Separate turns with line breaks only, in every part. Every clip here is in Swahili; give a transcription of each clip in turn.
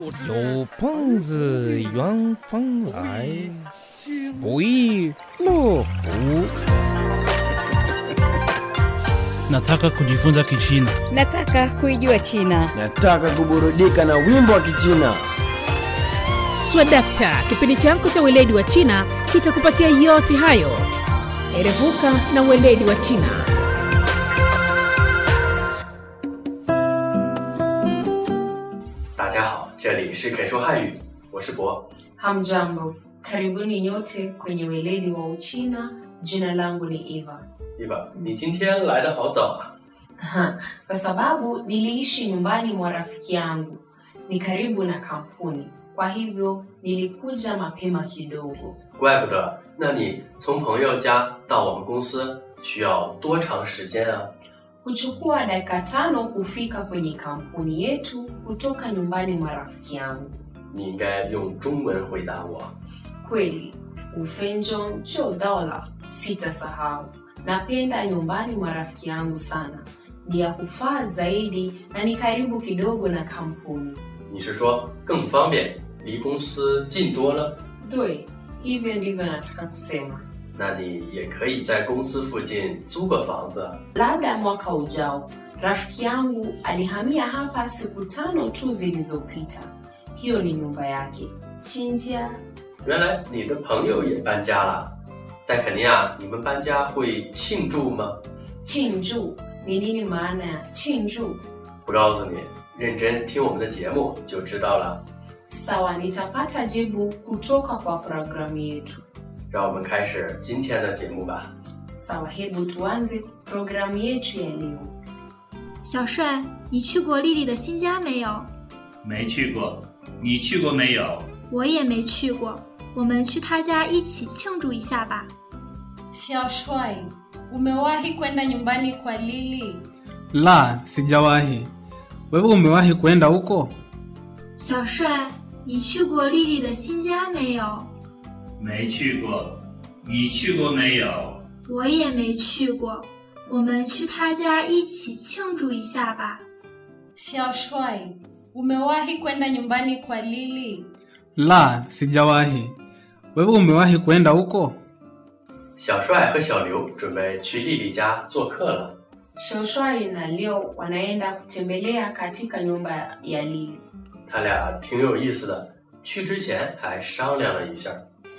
有朋自远方来，不亦乐乎？
Nataka kujifunza Kichina.
Nataka kuijua China.
Nataka kuburudika na wimbo wa Kichina.
Swadakta, kipindi chako cha weledi wa China kitakupatia yote hayo. Erevuka na weledi wa China.
大家好，这里是肯说汉语，我是博。
Hamjambo, karibuni nyote kwenye weledi wa Uchina. Jina langu ni Eva.
伊娃，你今天来的好早啊！
Kwa sababu niliishi nyumbani mwa rafiki yangu, ni karibu na kampuni, kwa hivyo nilikuja mapema kidogo.
怪不得，那你从朋友家到我们公司需要多长时间啊？
Huchukua dakika tano kufika kwenye kampuni yetu kutoka nyumbani mwa rafiki yangu.
你应该用中文回答我。
Kweli, ufenjo cho dola, sitasahau. Napenda nyumbani mwa rafiki yangu sana, ni ya kufaa zaidi na ni karibu kidogo na kampuni.
你是说更方便，离公司近多了？
Dwe, hivyo ndivyo nataka kusema.
那你也可以在公司附近租个房子。
Labda mwaka ujao, rafiki yangu alihamia hapa siku tano tu zilizopita. Hiyo ni nyumba yake. Chinjia
原来你的朋友也搬家了，在肯尼亚，你们搬家会庆祝吗？
chinju ni nini maana ya chinju?
不告诉你，认真听我们的节目就知道了。
Sawa, nitapata jibu kutoka kwa programu yetu.
让我们开始今天的节目吧。
Sawa, hebu tuanze programu yetu ya leo.
小帅，你去过丽丽的新家没有？
没去过，你去过没有？
我也没去过，我们去她家一起庆祝一下吧。
Xiaoshwai, umewahi kwenda nyumbani kwa Lili?
La, sijawahi. Wewe umewahi kwenda huko?
小帅，你去过丽丽的新家没有？
没去过，你去过没有？
我也没去过，我们去她家一起庆祝一下吧。
Xiaoshwai, umewahi kwenda nyumbani kwa Lili?
La, sijawahi. Wewe umewahi kwenda huko?
小帅和小刘准备去丽丽家做客了。
Shoshwai na Leo wanaenda kutembelea katika nyumba ya Lili,
他俩挺有意思的，去之前还商量了一下。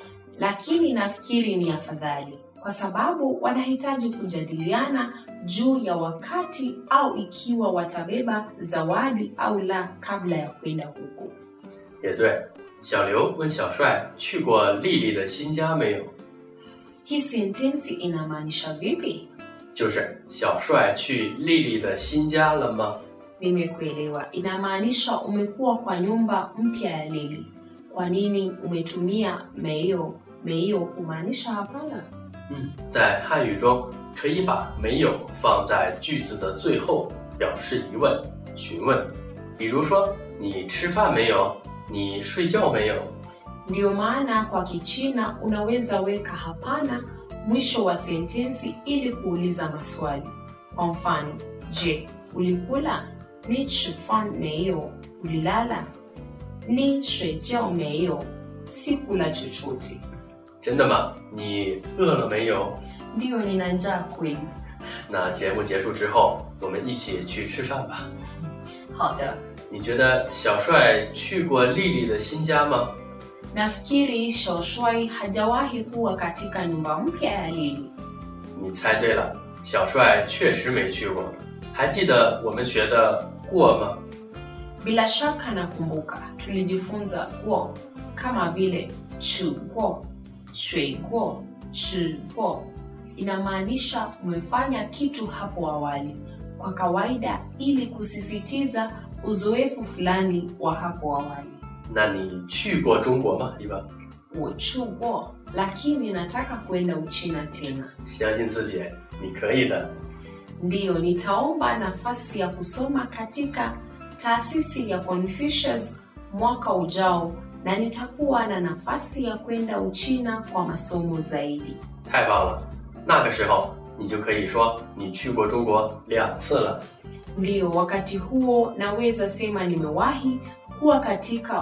lakini nafikiri ni afadhali kwa sababu wanahitaji kujadiliana juu ya wakati au ikiwa watabeba zawadi au la kabla ya kwenda huko.
也对，小刘问小帅去过丽丽的新家没有？
Hii sentensi inamaanisha vipi?
就是小帅去丽丽的新家了吗？
Nimekuelewa, inamaanisha umekuwa kwa nyumba mpya ya Lili. Kwa nini umetumia meio? Meio kumaanisha hapana.
嗯，在汉语中可以把没有放在句子的最后，表示疑问、询问。比如说，你吃饭没有？你睡觉没有？
Ndiyo maana kwa Kichina unaweza weka hapana mwisho wa sentensi ili kuuliza maswali. Kwa mfano, je, ulikula? Ni chifan meyo, ulilala? Ni shuijiao meyo, sikula chochote.
真的吗？你饿了没有？
Ndiyo, nina njaa kweli.
那节目结束之后，我们一起去吃饭吧。
好的，
你觉得小帅去过丽丽的新家吗？
nafikiri Shoshwai hajawahi kuwa katika nyumba mpya ya Lili.
你猜对了，小帅确实没去过。还记得我们学的过吗？
Bila shaka nakumbuka tulijifunza guo kama vile chuguo, shuiguo, chiguo. Inamaanisha umefanya kitu hapo awali, kwa kawaida ili kusisitiza uzoefu fulani wa hapo awali.
那你去过中国吗？一般，
Uchuguo, lakini nataka kwenda Uchina tena.
相信自己，你可以的。
Ndiyo, nitaomba nafasi ya kusoma katika taasisi ya Confucius mwaka ujao na nitakuwa na nafasi ya kwenda Uchina kwa masomo zaidi.
太棒了！那个时候你就可以说你去过中国两次了。
Ndiyo, wakati huo naweza sema nimewahi huwa katika